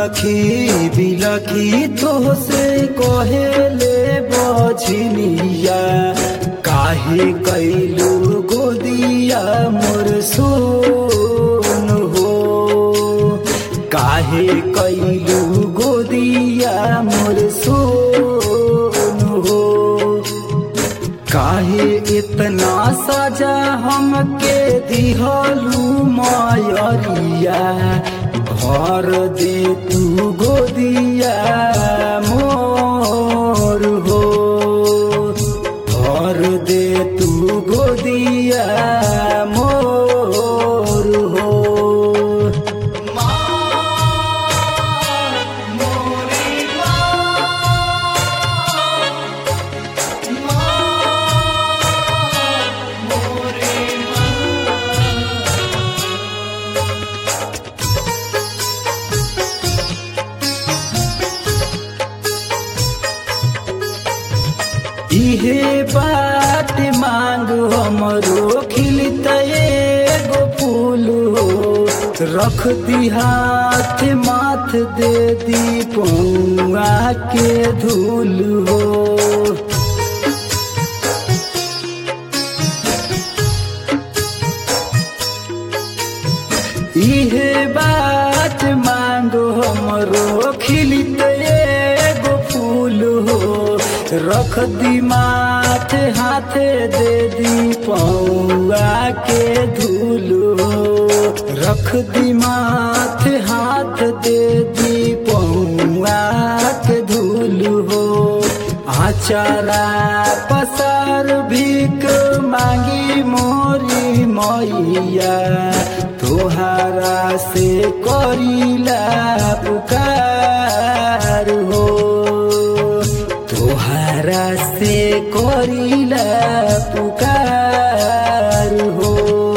बिलखी बिलखी तोहसे कहेले बझनिया काहे कैलू गोदिया मोर सोन हो काहे कैलू गोदिया मोर सोन हो काहे इतना सजा हमके दिहलू मायरिया भर दे तू गोदिया मोर हो भर दे तू गोदिया मोर हो इहे बात मांग हमरो खिलत एगो फूल हो रख दी हाथ माथ दे दी पौआ के धूल हो इहे बात मांगो हमरो खिलित एगो फूल हो रख दी माथ हाथ दे दी पौआ के धूल हो रख दी माथ हाथ दे दी पौआ के धूल हो आचारा पसार भीख मांगी मोरी मैया तोहारा से करीला पुकार हो तोहारा से करीला पुकार हो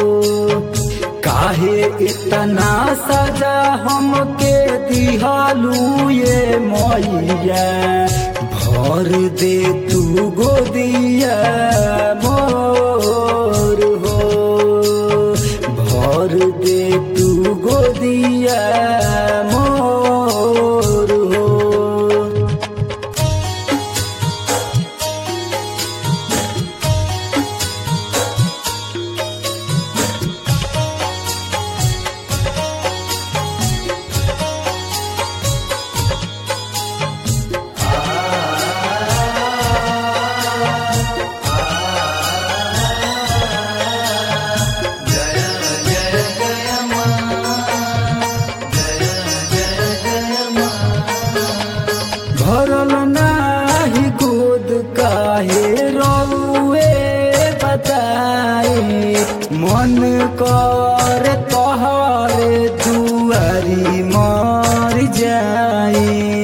काहे इतना सजा हमके दिहालू ये मैया भर दे तू गोदिया मोर हो भर दे तू गोदिया मोर हो भरल नाही गोद काहे रउए बताए मन कर तोहरे दुआरी मर जाए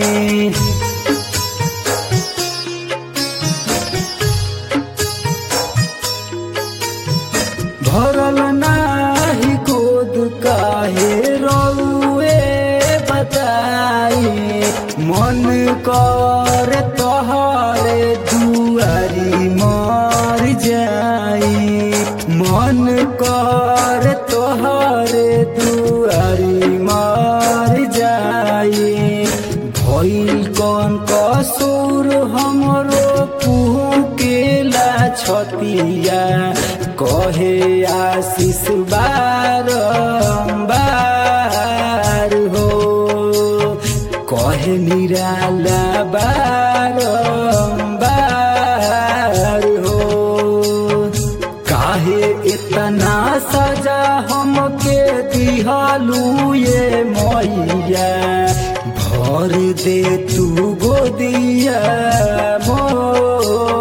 भरल नाही गोद काहे रउए बताए मन कर तोहरे दुआरी मर जाए मन कर तोहरे दुआरी मर जाए भइल कौन कसूर हमरो पुहू केला छतिया कहे आशीष बारम्बार हो कहे निराला बारम्बार हो काहे इतना सजा हमके दिहालू ये मैया भर दे तू गोदिया मोर